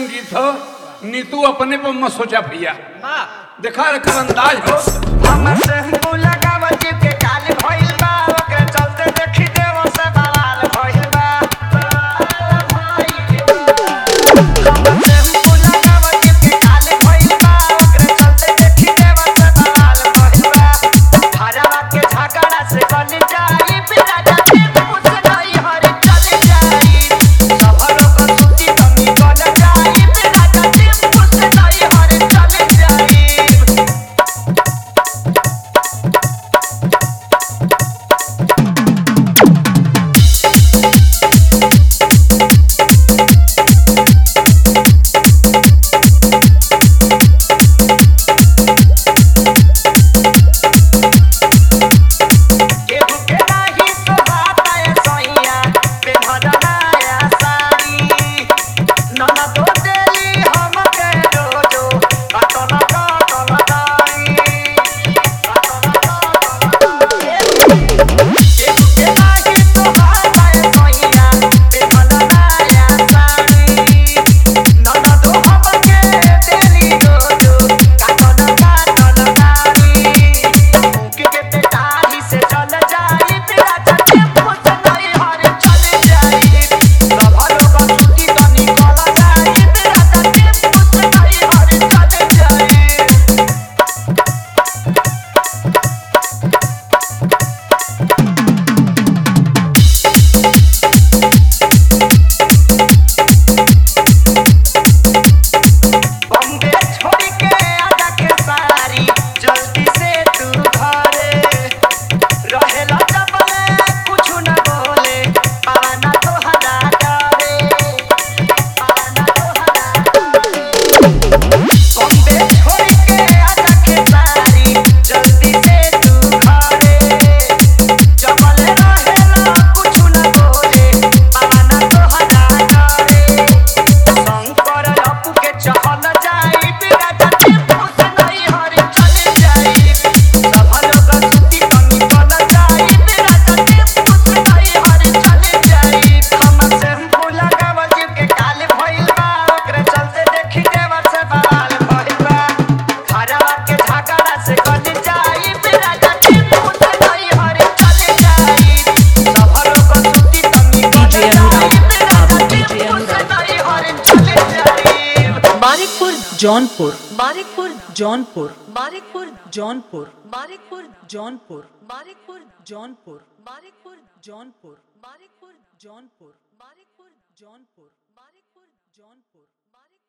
गीत हो नीतू अपने पर मत सोचा भैया वाह देखा रखा अंदाज हो हमर टेम्पू लगावल जीप के काल भइल बा ओकरे चलते देखी देव से बवाल भइल बा हमर टेम्पू लगावल जीप के काल भइल बा ओकरे चलते देखी देव से बवाल भइल बा हरवा के झगड़ा से बन जाई बिना जाने पूछ नहीं हर चल जाई सब लोग सुती कमी बन जाई बिना जाने पूछ नहीं हर चल जाई केहू के नाही शोभाता ए सैया, पेन्हलनाया साड़ी। ननदो देली हमके रोजो, कटल कटल दाई। कटल कटल दाई। केहू के नाही शोभाता ए सैया, पेन्हलनाया साड़ी। ननदो हमके देली रोजो, कटल कटल दाई। मुँह के पेटारी से चल जाई तेरा चटे पुछ नहीं हर चल जाई सब लोग छुट्टी तो निकल जाई तेरा चटे पुछ नहीं हर चल जाई बम्बे छोड़ के आजा के सारी जल्दी से तू घरे रहेला जबले कुछ न बोले पाना तो हदा डरे पाना तो हदा डरे बम्बे छोड़ के आजा के सारी जल्दी से तू घरे जबले रहेला कुछ न बोले पाना तो हदा डरे शंकर लपू के चहल जाई बिना जाते पूछ नहीं हर चल जाई सब लोग सुती कमी बन जाई बिना जाते पूछ नहीं हर चल जाई हम शैम्पू लगावल जीव के काल भइल बा ओकरे चलते देखी देवर से बवाल भइल बा घरवा के झगड़ा से कट जाई बिना जाते पूछ नहीं हर चल जाई सब लोग सुती कमी बन DJ जाई अनुराग, बिना बाबू जाते DJ पूछ अनुराग। नहीं हर चल जाई बारिकपुर जौनपुर बारिकपुर जौनपुर बारिकपुर जौनपुर बारिकपुर जौनपुर बारिकपुर जौनपुर बारिकपुर जौनपुर बारिकपुर जौनपुर बारिकपुर जौनपुर बारिकपुर जौनपुर बारिकपुर